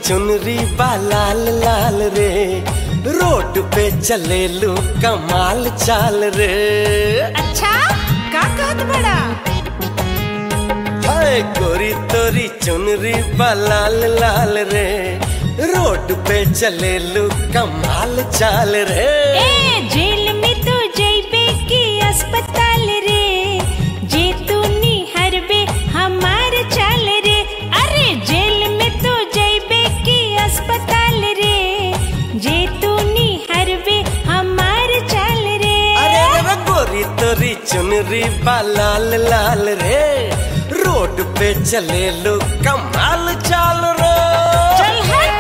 चुनरी बा लाल लाल रे रोड पे चले लू कमाल चाल रे अच्छा का कहत बड़ा हाय गोरी तोरी चुनरी बा लाल लाल रे रोड पे चले लू कमाल चाल रे ए जेल में तो जइबे की अस्पताल रे जे तू निहरबे हमार चाल रे अरे जेल में तो जइबे की अस्पताल रे जे तू निहरबे हमार चाल रे अरे रे गोरी तोरी चुनरी बा लाल लाल रे रोड पे चले लो कमाल चाल रे चल हट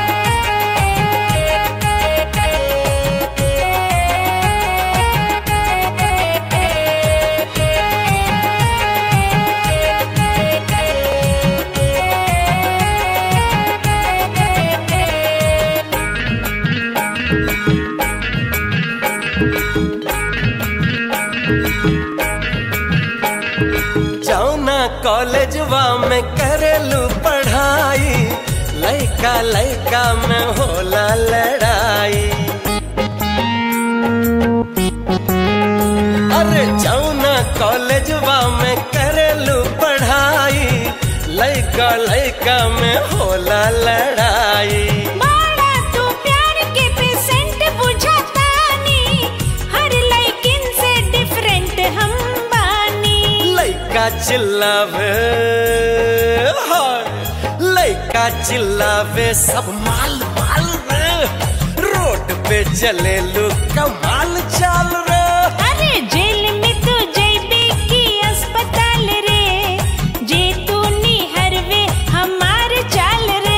जाऊना कॉलेजवा में करेलू पढ़ाई लइका लइका में होला लड़ाई अरे जाऊना कॉलेजवा में करेलू पढ़ाई लइका लइका में होला लड़ाई बाड़ा तू प्यार के पेशेंट बुझातानी हर लड़किन से डिफरेंट हम बानी लइका चिल्लावे हाय लइका चिल्लावे सब माल माल रे रोड पे चले लो कमाल चाल रे अरे जेल में तू जइबे की अस्पताल रे जे तू निहरवे हमार चाल रे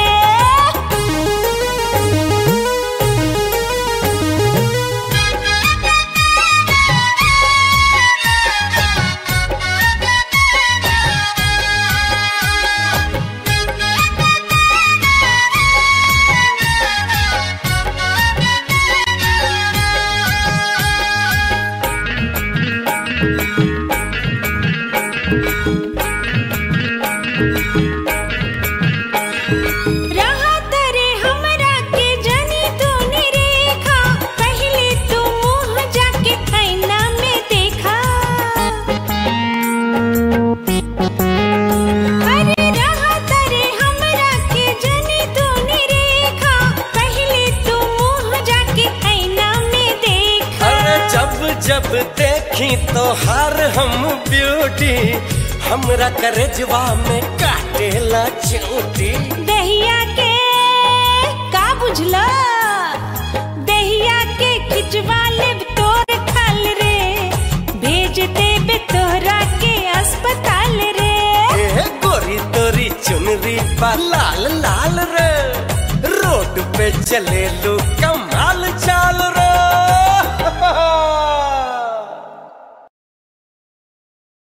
रहा तरे हमरा के जनी तू निरेखा पहले तू मुंह जाके आईना में देखा अरे रहा तरे हमरा के जनी तू निरेखा पहले तू मुंह जाके आईना में देखा अरे जब जब देखी तो हार हम ब्यूटी हमरा करेजवा में काटेला चोटी दहिया के का बुझला दहिया के खिंचवा लेब तोर खाल रे भेज देबे तोहरा के अस्पताल रे ए गोरी तोरी चुनरी बा लाल लाल रे रोड पे चले लो कमाल